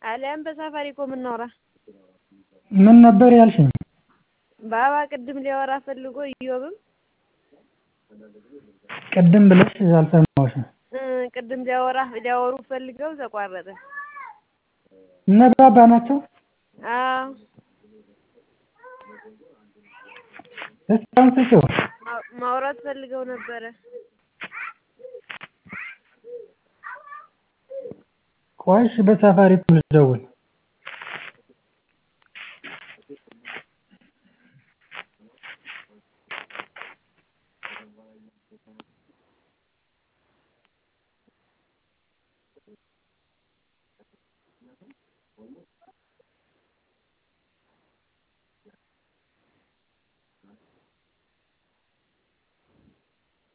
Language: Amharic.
አሊያም በሳፋሪኮም እናውራ። ምን ነበር ያልሽኝ? ባባ ቅድም ሊያወራ ፈልጎ ኢዮብም ቅድም ብለሽ አልሰማሁሽም። እ ቅድም ሊያወራ ሊያወሩ ፈልገው ተቋረጠ። እነ ባባ ናቸው? አዎ እስኪ አሁን ስጪው። ማ- ማውራት ፈልገው ነበረ። ቆይ እሺ በሳፋሪኮም ልደውል።